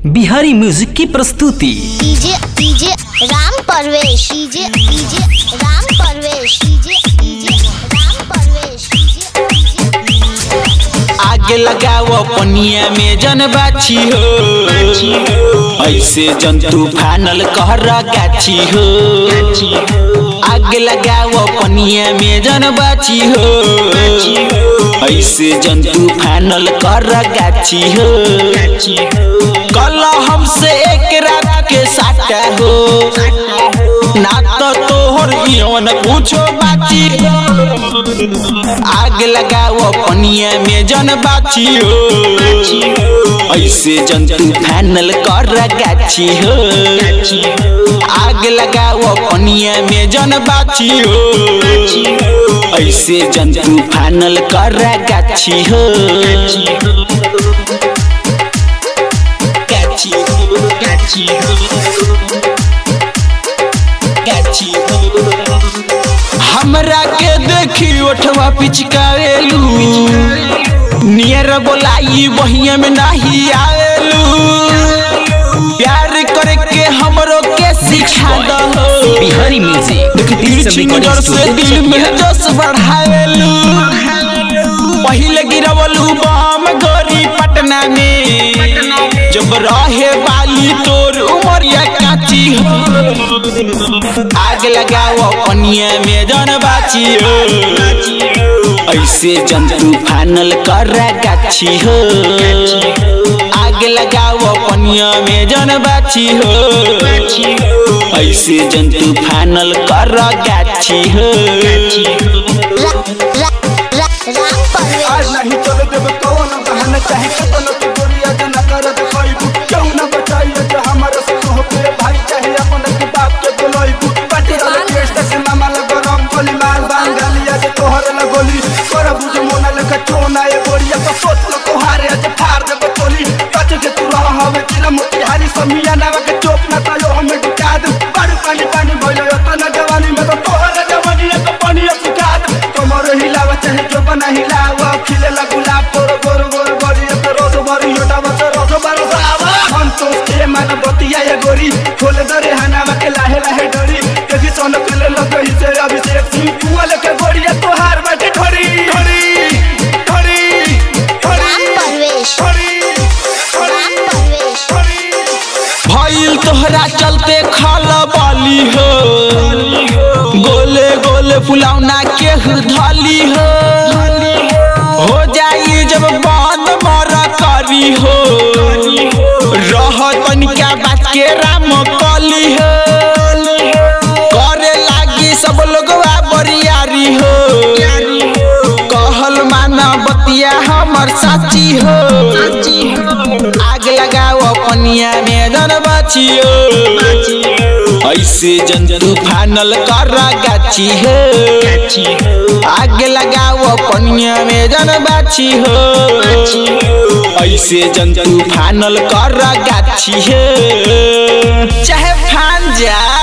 Bihari music की प्रस्तुति DJ DJ Ram Parvesh DJ DJ Ram Parvesh DJ DJ Ram Parvesh DJ DJ आग लगाओ पनिया में जन बाछी हो ऐसे जंतु फानल कहर गाछी हो आग लगाओ पनिया में जन बाछी हो ऐसे जंतु फानल कर गाछी हो कल हमसे एक रात के साटा हो ना तो तोहर यौन पूछो बाची हो आग लगाओ पनिया में जन बाची हो ऐसे जंतु फानल कर गाछी हो आग लगाओ पनिया में जन बाची हो ऐसे जंतु फानल कर गाछी हो गाछी हो गाछी हो गाछी हो हमरा के देखी ओठवा पिचकावेलू नियर बोलाई बहिया में नहीं आवेलू प्यार करे के हमरो के सिखा दहो बिहारी म्यूजिक तिरछी नजर से दिल में जोश बढ़ावेलू पहिले गिरवलू बम गोरी पटना में जब रहे वाली तोर उमरिया काची हो आग लगाओ पनिया में जन बाची हो ऐसे जंतु फानल कर गाछी हो आग लगाओ पनिया में जन बाची हो ऐसे जंतु फानल कर गाछी हो रा, रा, रा, राम परवेश आज नहीं चले देव कौन बहन चाहे कतन के गोरिया जना करत खइबू क्यों न बचाइए जे हमर सुह पे भाई चाहे अपन के बाप के बोलइबू पाटी वाला टेस्ट के मामा ल गरम गोली मार बांगलिया जे तोहर ल गोली कर बुझ मोना ले कचोना ए गोरिया तो सोच ल तोहारे जे फार दे बोली कच के तू रह हवे चिला मोतिहारी समिया नावा के चोप ना तायो हमें ढुका दे बड़ पानी पानी भइलो तना जवानी में तो तोहर जवानी के पानी सुखा दे कमर हिलावा चाहे जो बना हिलावा खिलेला गुलाब तोर गोर गोर गोरी तो रोस भरी योटा बस रोस बरसावा हम तो के मन बतिया ये गोरी खोल दरे हनावा के लाहे लाहे डरी कभी सोन कले लग ही से अभिषेक सिंह कुआल के गोरिया तोहार बाटे ढोरी ढोरी ढोरी राम परवेश राम परवेश भइल तोहरा चलते खल बाली हो गोले गोले फुलौना के धली हो हो जाई जब बंद मर करी हो रह तनिका बात के राम कली हो करे लागी सब लोगवा बरियारी हो कहल माना बतिया हमर साची हो आग लगाओ पनिया में जन बचियो ऐसे जंतु फानल कर गाछी हो आग लगाओ पनिया में जन बाछी हो ऐसे जंतु फानल कर गाछी हो चाहे फान जा